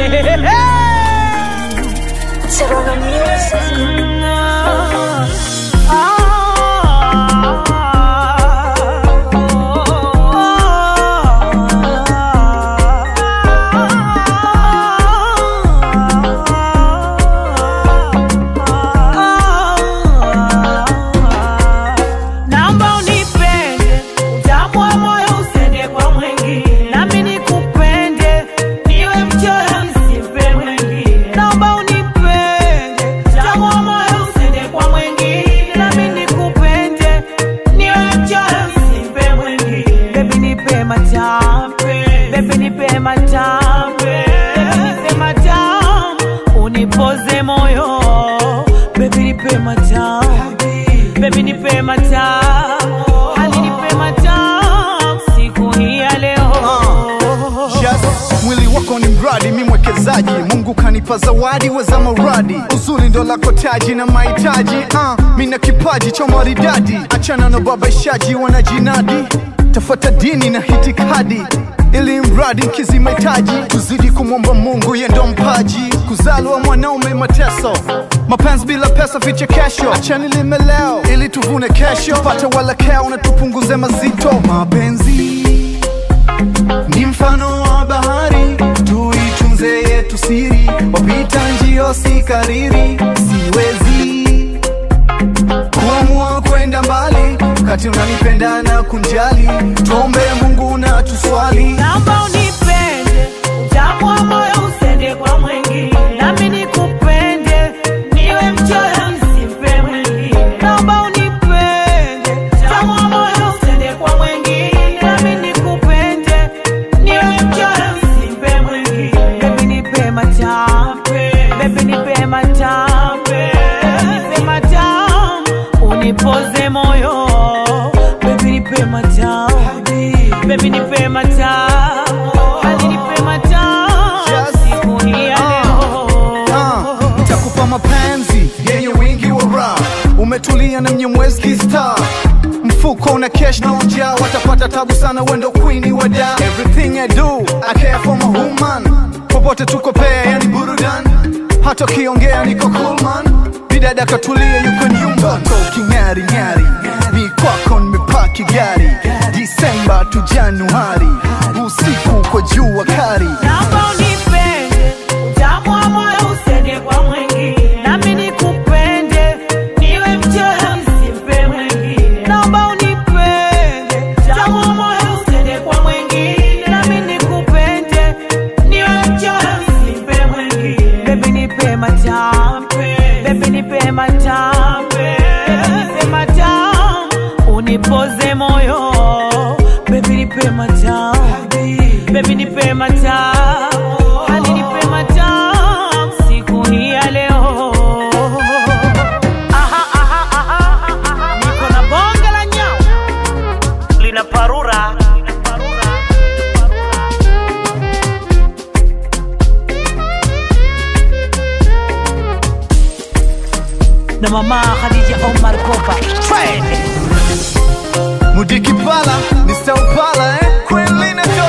Serrano Music. Naomba unipende, utamu wa moyo usende kwa mwingine, nami nikupende, niwe mchora msipe mwingine. Naomba unipende, utamu wa moyo usende kwa mwingine, nami nikupende, niwe mchora msipe mwingine. Baby nipe matamu, baby nipe matamu, baby nipe matamu, unipoze moyo, baby nipe matamu Baby nipe matamu, hali nipe matamu siku hii ya leo. Yes, mwili wako ni mradi, mi mwekezaji. Mungu kanipa zawadi, weza maradi. Uzuri ndo lako taji na mahitaji. Uh, mi na kipaji cha maridadi, achana na babaishaji wanajinadi. Tafuata dini na hitikadi ili mradi nkizi mahitaji, tuzidi kumwomba Mungu, ye ndo mpaji. Kuzaliwa mwanaume mateso, mapenzi bila pesa vichekesho. Achani lime leo ili tuvune kesho, tupate walakeo na tupunguze mazito. Mapenzi ni mfano wa bahari, tuitunze yetu siri, wapita njio si kariri, siwezi kuamua kwenda mbali wakati unanipenda na kunjali, tuombe Mungu na tuswali. Naomba unipende, utamu wa moyo usende kwa mwingine, nami nikupende, niwe mchora msipe mwingine. Naomba unipende, utamu wa moyo usende kwa mwingine, nami nikupende, niwe mchora msipe mwingine. Baby nipe matamu, baby nipe matamu, baby nipe matamu, unipoze moyo, baby nipe matamu, baby nipe matamu, hali nipe matamu, Yes. siku hii ya leo. Ah, nitakupa mapenzi yenye wingi wa raha, umetulia na mnyemwezi star mfuko una cash na njaa, watapata tabu sana, wendo queen wa da. Everything I do I care for my woman, popote tuko pea, yani burudan, hata ukiongea niko cool man. Bidada katulia, yuko nyumba ko king'ari ng'ari, mi kwako nimepaki gari, Disemba tu Januari, usiku kwa jua kari. Naomba unipende, utamu wa moyo usende kwa mwingine, nami nikupende, niwe mchora msipe mwingine. Naomba unipende, utamu wa moyo usende kwa mwingine, nami nikupende, niwe mchora msipe mwingine. Baby nipe matamu, baby nipe matamu, baby nipe matamu, unipoze moyo, baby nipe matamu Baby nipe matamu, hali nipe matamu siku hii ya leo. Aha, aha, aha, aha, niko na bonge la nyau lina parura na mama Khadija Omar Kopa Mudiki pala, Mr. Upala, eh? Queen Lina